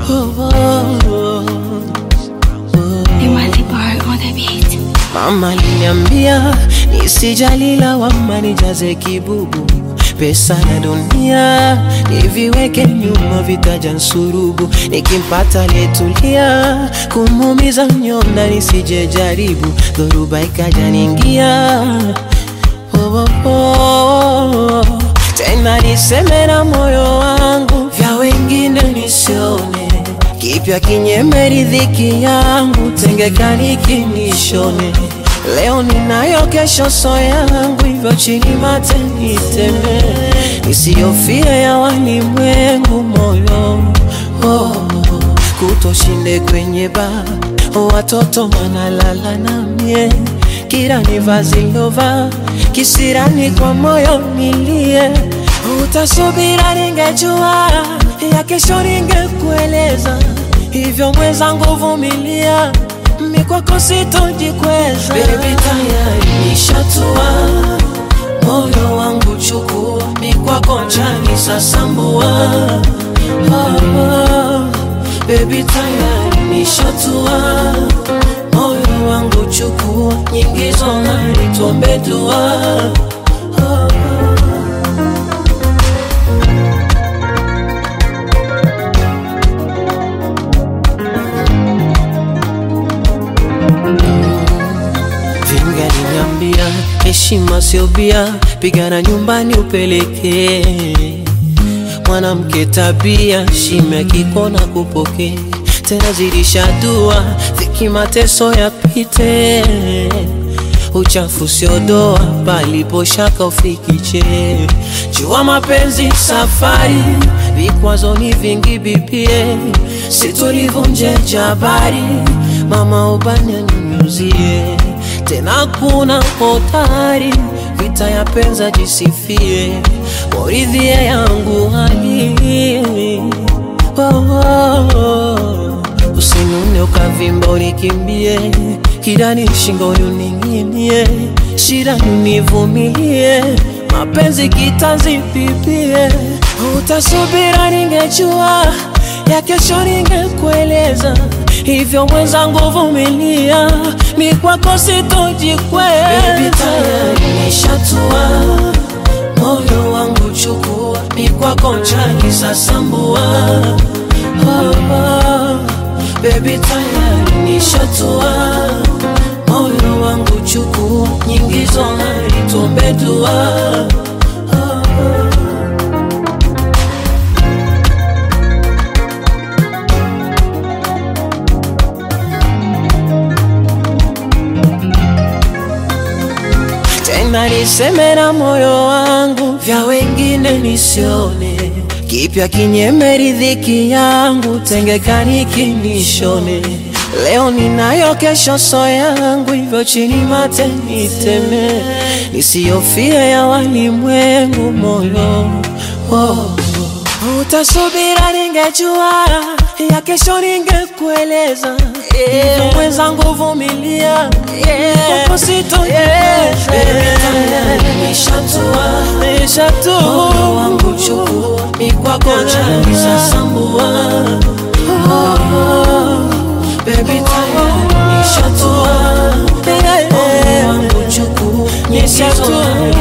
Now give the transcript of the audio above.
Mama aliniambia nisijali lawama, nijaze kibubu, pesa na dunia niviweke nyuma, vitaja nsurubu, nikimpata letulia, kumuumiza mnyonda nisije jaribu, dhoruba ikaja ningia oh, oh, oh. Tena niseme na moyo wangu, vya wengine nisione kipya kinyeme riziki yangu, tengekani kinishone. Leo ninayo, kesho so yangu, hivyo chini mate niteme, nisiyofie ya walimwengu moyo oh, kutoshinde kwenye baa, watoto wanalala na mie kila ni vazi lova kisirani kwa moyo nilie, utasubira ningejua ya kesho ningekueleza, hivyo mwenzangu vumilia, mi kwako sitojikweza. Baby tayari nishatua, moyo wangu chukua, mi kwako njani sasambua. Oh, oh, baby tayari nishatua, moyo wangu chukua, nyingi zongari tuombe dua. Oh, oh. Vingaliniambia heshima sio bia, pigana nyumbani upelekee mwanamke tabia, shime kikona kupokea tena, zidisha dua, dhiki mateso yapite, uchafu sio doa, palipo shaka ufikiche. Jua mapenzi safari, vikwazo ni vingi bibie, situlivunje jabari, mama ubani nyunyuzie tena kuna hodari, vita ya penza jisifie, waridhie yangu hali oh, oh, oh. Usinune ukavimba unikimbie, kidani shingoni uning'inie, shida univumilie, mapenzi kitanzi pipie, utasubira ningejua ya kesho ningekueleza hivyo mwenzangu vumilia, mi kwako sitojikweza. Baby tayari nishatua, moyo wangu chukua, mi kwako njani sasambua. Oh, oh, baby tayari nishatua, moyo wangu chukua, nyingi zongari tuombe dua. Oh, oh. tena niseme na moyo wangu, vya wengine nisione, kipya kinyeme riziki yangu, tengekani kinishone. Leo ninayo, kesho so yangu, hivyo chini mate niteme, nisiyofie ya walimwengu moyo oh. Utasubira ningejua ya kesho ningekueleza, hivyo mwenzangu vumilia, kwako sitojikweza. Nishatua, nishatua, moyo wangu chukua, mi kwako njani sasambua. Baby tayari nishatua, moyo wangu chukua, nishatua